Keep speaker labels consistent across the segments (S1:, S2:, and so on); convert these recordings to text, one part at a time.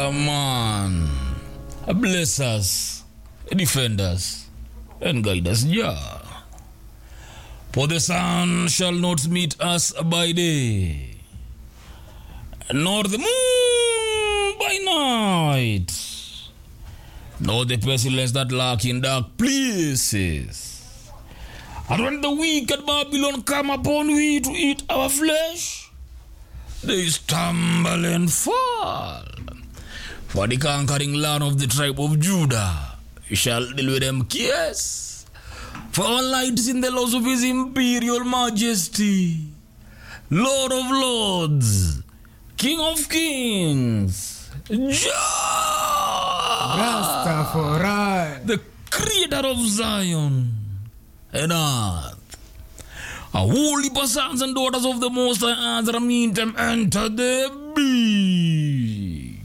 S1: Yeah, man. Bless us, defend us, and guide us, Jah. For the sun shall not meet us by day, nor the moon by night, nor the pestilence that lurk in dark places. And when the wicked Babylon come upon we to eat our flesh, they stumble and fall. For the conquering land of the tribe of Judah shall deal with them yes. For our light is in the laws of his imperial majesty, Lord of lords, King of kings, Jah,
S2: Rastafari.
S1: the creator of Zion and earth. A holy sons and daughters of the Most High Azra meet them enter the big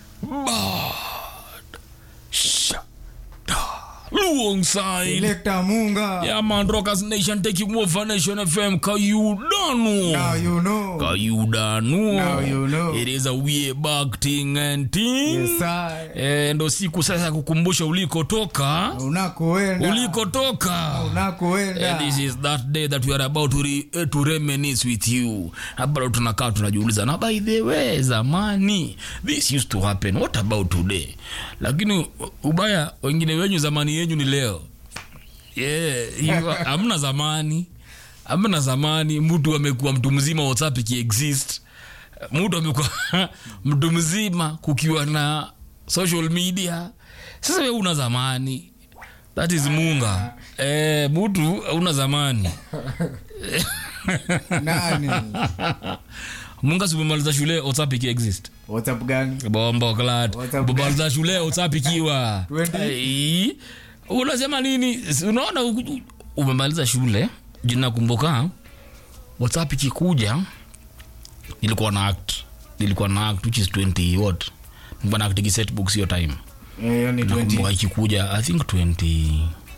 S1: bad shada alongside.
S2: Selector Munga.
S1: Yeah, man, Rockers Nation taking over Nation FM. Kayudanu.
S2: Now you know.
S1: Kayudanu.
S2: Now you know.
S1: It is a way back thing and thing.
S2: Yes, I.
S1: Eh, ndo siku sasa ya kukumbusha ulikotoka
S2: Unakoenda.
S1: ulikotoka
S2: Unakoenda.
S1: And this is that day that we are about to, re, eh, to reminisce with you bado tunakaa tunajiuliza na by the way zamani this used to happen what about today lakini ubaya wengine wenyu zamani yenyu ni leo yeah, hiyo hamna zamani hamna zamani mtu amekuwa mtu mzima whatsapp ikiexist mtu amekuwa mtu mzima kukiwa na social media sasa we una zamani that is munga eh, mtu una zamani
S2: Nani?
S1: munga simemaliza shule whatsapp ikiexist
S2: WhatsApp gani?
S1: bombo klat
S2: WhatsApp
S1: bomaliza shule whatsapp ikiwa
S2: 20?
S1: Ai, unasema nini Si unaona u- umemaliza shule jina kumbuka whatsapp ikikuja nilikuwa na act nilikuwa na act which is 20 what nilikuwa na act set books hiyo time
S2: Eh, hiyo ni 20.
S1: nakumbuka ikikuja i think 20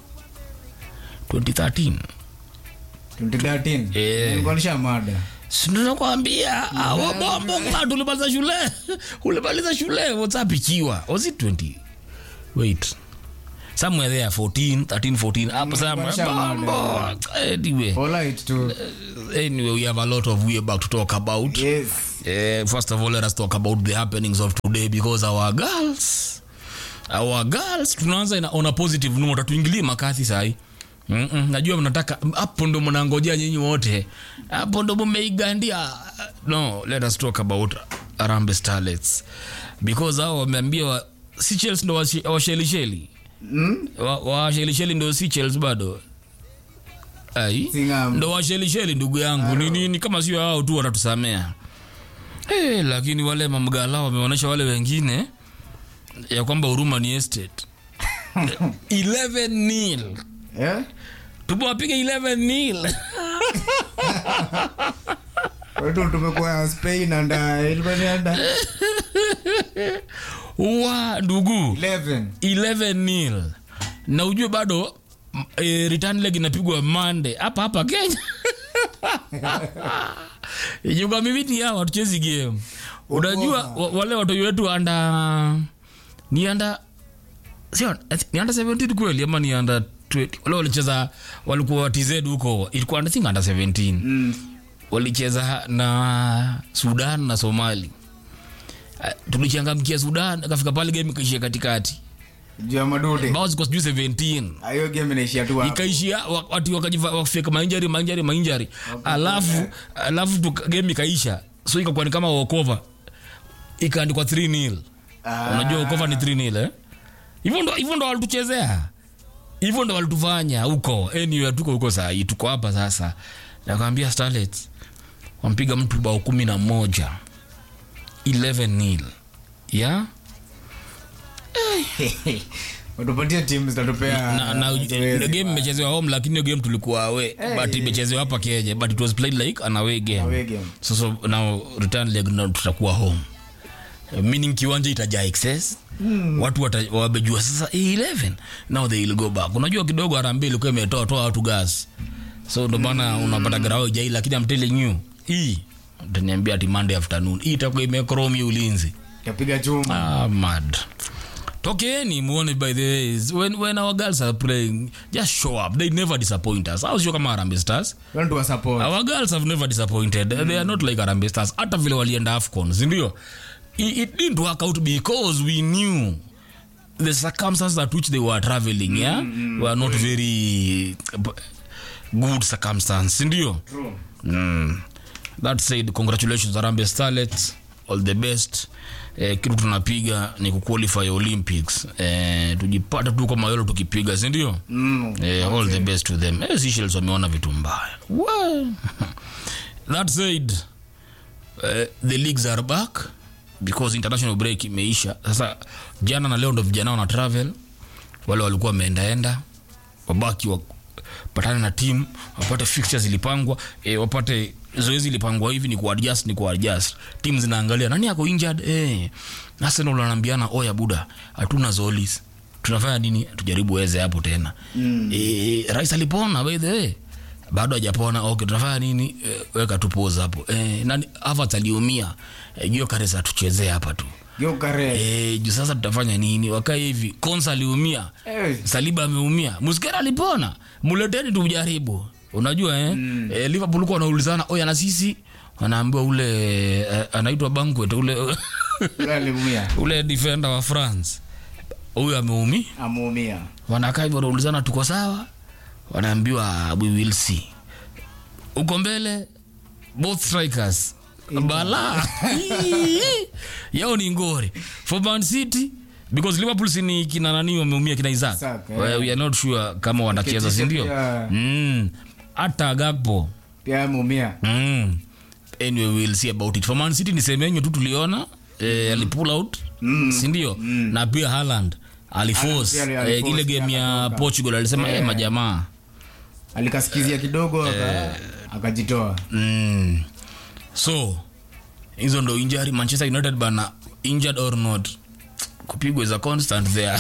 S1: 2013
S2: 2013.
S1: Eh.
S2: Nilikuwa nisha mada.
S1: sinakwambia wabombo ngatu ulimaliza shule ulimaliza shule whatsapp ikiwa was it 20 wait somewhere there 14 13 14 hapo somewhere
S2: Washa
S1: bombo anyway
S2: Alright tu.
S1: anyway we have a lot of way back to talk about
S2: Yes.
S1: Eh, first of all let us talk about the happenings of today because our girls our girls tunaanza ina- on a positive note tuingilie makathi sahi Mm-mm, najua mnataka hapo ndo mnangojea nyinyi wote hapo ndo mmeigandia no let us talk about arambe starlets because hao wameambia wa, si chels ndo washi- washelisheli
S2: Mm?
S1: wa, washelisheli ndo si chels bado ai
S2: Singam.
S1: ndo washelisheli ndugu yangu ni nini kama sio hao tu watatusamea hey, lakini wale mamgala wameonyesha wale wengine ya kwamba huruma ni estate 11 nil
S2: Eh?
S1: tumewapiga 11 nil
S2: Wetu tumekuwa Spain anda ilikuwa ni anda
S1: wa ndugu
S2: 11.
S1: 11 nil na ujue bado m- e, return leg inapigwa mande hapa hapa kenya ijuka mimiti hawa tuchezi game unajua wa- wale watoto wetu anda ni anda sio ni anda 17 kweli ama ni anda 20 wale walicheza walikuwa tz huko ilikuwa I think anda 17
S2: Mm.
S1: walicheza na sudan na somali Ah, tulichangamkia sudan akafika pale game ikaishia katikati
S2: Juu ya madude.
S1: bao ziko sijui 17
S2: Ah, Hiyo game inaishia tu hapo.
S1: ikaishia wa- watu wakajifa- wakafika mainjari mainjari mainjari alafu alafu tu game ikaisha so ikakuwa ni kama wokova ikaandikwa 3 nil
S2: Ah.
S1: unajua wokova ni 3 nil eh hivyo ndo hivyo ndo walituchezea hivyo ndo walitufanya huko anyway tuko huko saa hii tuko hapa sasa nakwambia starlets wampiga mtu bao kumi na moja 11 nil ya
S2: Watupatie timu zitatupea
S1: na, na,
S2: zoezi.
S1: the game imechezewa home lakini hiyo game tulikuwa away but imechezewa hapa Kenya but it was played like an away game,
S2: Away game.
S1: so so now return leg now tutakuwa home Uh, meaning kiwanja itajaa excess mm. watu wata- wamejua sasa hii 11 now they will go back unajua kidogo harambee ilikuwa imetoa toa watu gas so ndo maana unapata garao ijai lakini I'm telling you hii utaniambia ati Monday afternoon hii itakuwa imekromi ulinzi
S2: tapiga chuma
S1: ah, mad tokeeni muone by the ways when, when our girls are playing just show up they never disappoint us au sio kama Harambee stars
S2: Don't wa support
S1: our girls have never disappointed they are not like Harambee stars hata vile walienda afcon sindio it, it didn't work out because we knew the circumstances at which they were traveling yeah were not very good circumstance sindio
S2: True.
S1: mm. that said congratulations Harambee starlets all the best eh, kitu tunapiga ni kuqualify olympics eh, tujipata tu kama yolo tukipiga sindio
S2: Mm.
S1: Eh, all the best to them eh, Seychelles wameona vitu mbaya Well, that said eh, the leagues are back because international break imeisha sasa jana na leo ndo vijana wana travel wale walikuwa wameendaenda wabaki wapatane na team wapate fixtures zilipangwa eh, wapate zoezi ilipangwa hivi ni kuadjust ni kuadjust team zinaangalia nani ako injured eh Arsenal wanaambiana oya buda hatuna zolis tunafanya nini tujaribu weze hapo tena mm. e, rais alipona by the way bado hajapona okay tunafanya nini e, weka tu pause hapo e, nani Havertz aliumia e, Gyökeres atuchezee hapa tu
S2: Gyökeres.
S1: e, juu sasa tutafanya nini wakae hivi Konsa aliumia
S2: Eh.
S1: Saliba ameumia Muskera alipona muleteni tumjaribu unajua eh? mm. e, Liverpool kuwa wanaulizana oya na sisi wanaambiwa ule eh, anaitwa Banquet ule
S2: Yule aliumia
S1: ule defender wa France huyu ameumia
S2: ameumia
S1: wanakaa hivyo wanaulizana tuko sawa wanaambiwa we will see uko mbele both strikers bala yao ni ngori for man city because liverpool sini kina nani wameumia kina isaac
S2: Isaac, eh.
S1: Well, we are not sure kama wanacheza
S2: Ketisha
S1: sindio
S2: pia.
S1: Mm. hata gakpo
S2: pia ameumia
S1: mm. anyway we'll see about it for man city ni semenyo tu tuliona eh, alipull out
S2: Mm.
S1: sindio na pia Haaland aliforce
S2: Haaland pia ali-
S1: eh, ile
S2: aliforce
S1: game ya
S2: akatoka.
S1: portugal alisema eh, majamaa
S2: alikasikizia kidogo aka- akajitoa
S1: mm. so hizo ndo injury manchester united bana injured or not kupigwa is a constant there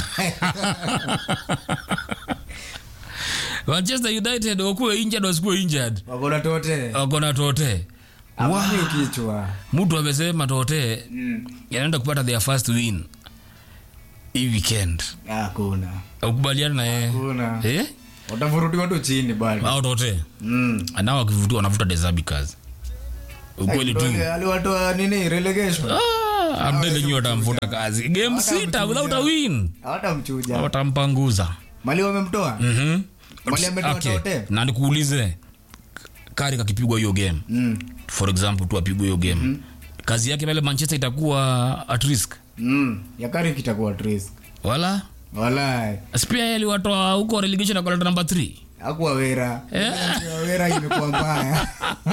S1: manchester united wakuwe injured wasikuwe injured
S2: wakona tote
S1: wakona tote
S2: amani ukichwa
S1: mtu amesema tote
S2: Mm.
S1: yanaenda kupata their first win hii weekend
S2: hakuna
S1: ukubaliana na yeye
S2: hakuna
S1: eh?
S2: watavurutiwa tu chini bado
S1: au tote
S2: Mm.
S1: nao wakivutiwa wanavuta desabi kazi ukweli tu
S2: Ndio, aliwatoa nini relegation
S1: Ah, amtelenyi watamvuta kazi game sita without a win
S2: hawatamchuja
S1: watampanguza
S2: mali wamemtoa
S1: Mhm.
S2: Mali ametoa
S1: Okay,
S2: tote?
S1: na nikuulize kari kakipigwa hiyo game
S2: Mm.
S1: for example tu apigwe hiyo game kazi yake pale manchester itakuwa at risk
S2: Mm. yakari kitakuwa risk
S1: wala
S2: walai
S1: spia yeye aliwatoa huko relegation akaleta namba 3
S2: akuwa wera wera imekuwa mbaya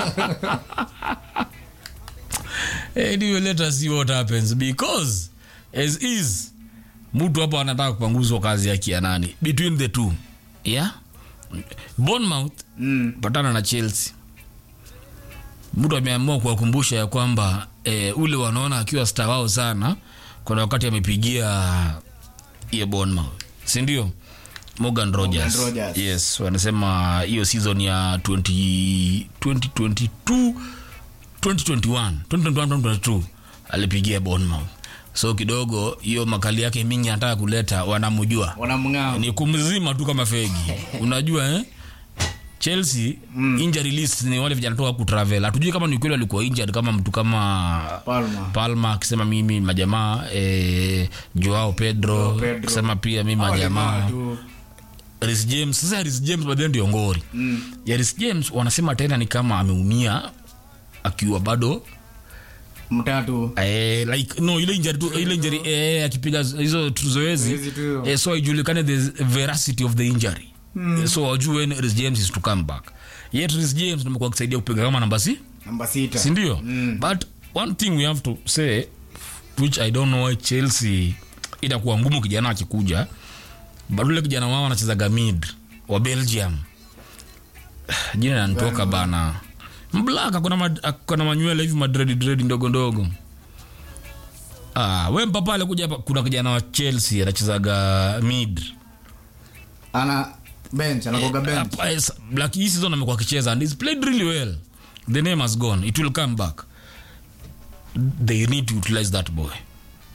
S1: anyway let us see what happens because as is mtu hapo anataka kupanguzwa kazi yake ya nani between the two yeah bournemouth
S2: Mm.
S1: patana na chelsea mtu ameamua kuwakumbusha ya kwamba eh, ule wanaona akiwa star wao sana kuna wakati amepigia hiyo bournemouth sindio morgan rogers.
S2: Rogers.
S1: yes wanasema hiyo season ya 20, 2022 2021 2021 2022 alipigia bournemouth so kidogo hiyo makali yake mingi anataka kuleta wanamjua
S2: wanamng'ao
S1: ni kumzima tu kama fegi unajua eh? chelsea mm. injury list ni wale vijana toka kutravel hatujui kama ni kweli alikuwa injured kama mtu kama
S2: palma
S1: palma akisema mimi majamaa eh, joao pedro,
S2: Pedro.
S1: akisema pia mimi
S2: Hao
S1: majamaa
S2: jamaa tu.
S1: Reece james sasa Reece james baadaye ndio ngori
S2: Mm.
S1: ya Reece james wanasema tena ni kama ameumia akiwa bado
S2: mtatu
S1: eh, like no ile injury tu ile injury eh, akipiga hizo tu zoezi
S2: Zoezi tu.
S1: eh, so ijulikane the veracity of the injury mm. so wajue when Reece james is to come back yet Reece james nimekuwa akisaidia kupiga kama namba si
S2: namba sita
S1: sindio
S2: Mm.
S1: but one thing we have to say which i don't know why chelsea itakuwa ngumu kijana akikuja but ule kijana wao anachezaga mid wa belgium jina nanitoka bana mblaka kuna manywele hivi madredi dredi ndogo ndogo ah, we mpapa alikuja hapa kuna kijana wa chelsea anachezaga mid
S2: ana bench anakoga bench
S1: Hapa, yes, like hii season amekuwa akicheza and he's played really well the name has gone it will come back they need to utilize that boy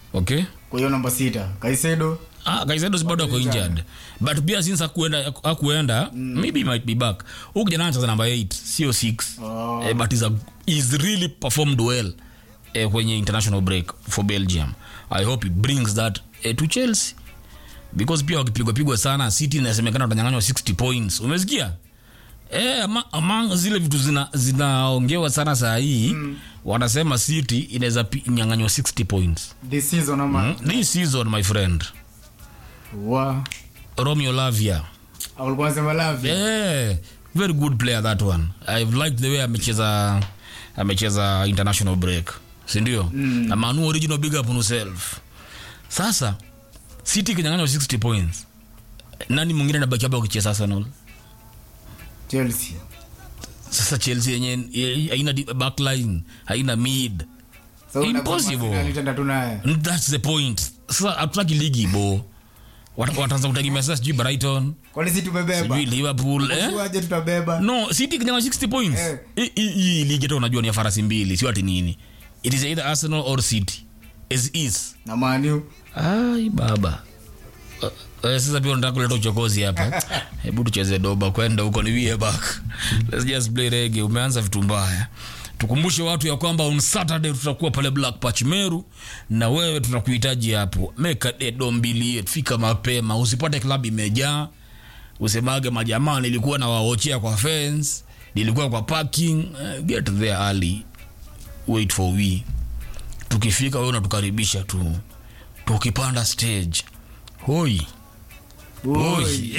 S1: okay
S2: kwa hiyo namba sita kaisedo
S1: Ah, Kaisedo si bado ako injured but pia since akuenda akuenda maybe he might be back huyu kijana anacheza namba 8 sio 6
S2: Oh.
S1: eh, but is a, is really performed well eh, kwenye international break for Belgium I hope he brings that eh, to Chelsea because pia wakipigwa pigwa sana City inasemekana watanyang'anywa 60 points umesikia Eh, ama, among zile vitu zina zinaongewa sana saa hii wanasema City inaweza pi- nyang'anywa 60 points
S2: this season ama
S1: this season my friend
S2: wa
S1: Romeo Lavia
S2: ulikuwa nasema lavi
S1: Yeah, very good player that one. I've liked the way amecheza amecheza international break. Si ndio? Mm. Manu original big up on yourself. Sasa City kinyang'anywa 60 points. Nani mwingine anabaki hapa kucheza Arsenal?
S2: chelsea
S1: Sasa Chelsea yenye ye- haina di- backline, haina mid.
S2: So,
S1: Impossible.
S2: unasema Arsenal itaenda tu naye
S1: And That's the point. Sasa hatutaki ligi bo. Wat- Wataanza kutegemea sasa sijui Brighton,
S2: kwani si tumebeba
S1: sijui Liverpool, eh?
S2: Tuaje tutabeba
S1: no city kinyanga 60 points
S2: Eh.
S1: Hii- hii hii ligi hata unajua ni ya farasi mbili sio ati nini it is either arsenal or city as is
S2: na maniu
S1: ai baba Uh, uh, sasa pia unataka kuleta uchokozi hapa hebu tucheze doba kwenda huko ni wie back let's just play reggae umeanza vitu mbaya tukumbushe watu ya kwamba on saturday tutakuwa pale black patch meru na wewe tunakuhitaji hapo meka dedo mbili yetu fika mapema usipate klabu imejaa usemage majamaa nilikuwa na waochea kwa fence nilikuwa kwa parking uh, get there early wait for we tukifika wewe unatukaribisha tu tukipanda stage hoi hoi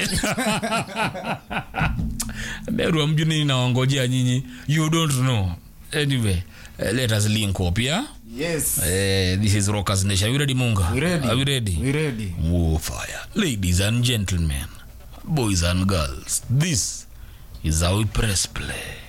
S1: meru amju nini nawangojea nyinyi you don't know anyway uh, let us link up yeah?
S2: yes
S1: uh, this is rockers nation are you ready munga
S2: we ready
S1: are we ready
S2: we ready
S1: Oh, fire. Ladies and gentlemen, boys and girls, this is how we press play.